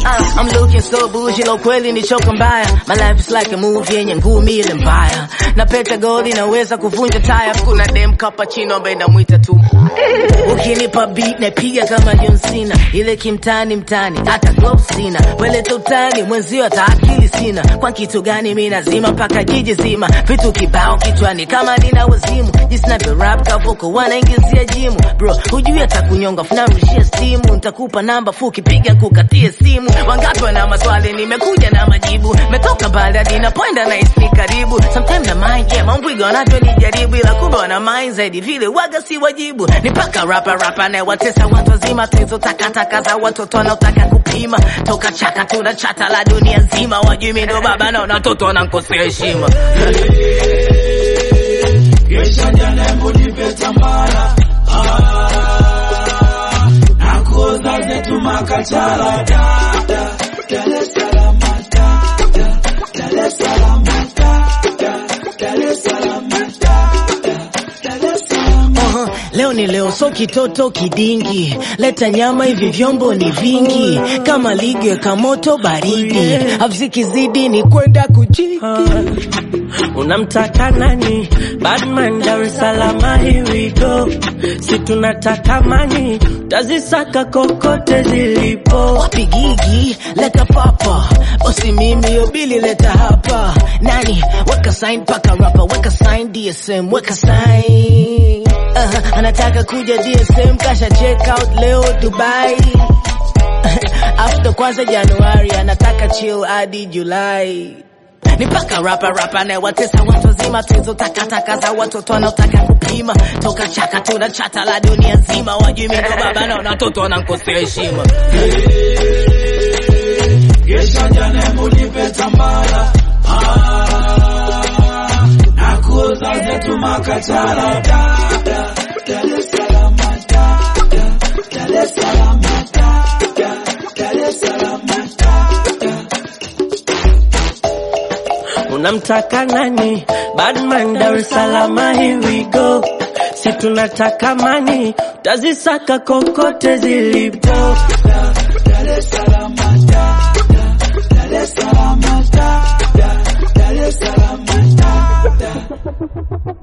Uh, I'm looking so bougie, lo kweli ni choka mbaya. My life is like a movie yenye ngumi ile mbaya. Na peta gold inaweza kuvunja taya. Kuna dem cappuccino ambaye namwita tu. Ukinipa beat napiga kama John Cena. Ile kimtani mtani, hata gloves sina. Weleta utani, mwenzio hata akili sina. Kwa kitu gani mimi nazima mpaka jiji zima. Vitu kibao kichwani kama nina wazimu. Jinsi navyo rap kavoko wanaingizia jimu. Bro, hujui hata kunyonga funarushia simu. Nitakupa namba fuki piga kukatie simu. Wangapi wana maswali nimekuja na majibu. Metoka mbali hadi napoenda na isni karibu. Sometimes na mind yeah, mambwiga wanavyonijaribu ila kumbe wana mind zaidi vile waga si wajibu. Ni paka rapa rapa na watesa watu wazima tezo takataka za watoto wanaotaka kupima. Toka chaka tuna chata la dunia nzima. Wajui mimi ndo baba na watoto wanankosea heshima. Kesha jana hebu nipe tambara Ah, na kuoza zetu makachala Da, da, Dar es Salaam da, da, Dar es Salaam da, da, Dar es Salaam da, da, Dar es Salaam Aha, leo ni leo, so kitoto kidingi, leta nyama, hivi vyombo ni vingi, kama ligi weka moto baridi, avzikizidi ni kwenda kujiki. Unamtaka nani? Badman Dar es Salaam, here we go. Si tunataka mani, tazisaka kokote zilipo. Wapi gigi, leta papa, bosi mimi yobili leta hapa, nani weka sign paka rapa, weka sign DSM, weka sign uh, anataka kuja DSM, kasha check out leo Dubai after kwanza Januari, anataka chill hadi Julai ni paka rapa rapa na watesa watu wazima, tuzo takataka za watoto wanaotaka kupima. Toka chaka tuna chata la dunia nzima, wajui mimi ndo baba na watoto wanankosea heshima. Kesha jana hebu nipe tambara Ah, na kuoza zetu makachala Da, da, Dar es Salaam da, da, Dar es Salaam da, da, Dar es Salaam da, da. Unamtaka nani? Badman Dar es Salaam, here we go. Si tunataka mani, tazisaka kokote zilipo. Dar es Salaam da, da, Dar es Salaam da, da, Dar es Salaam da, da.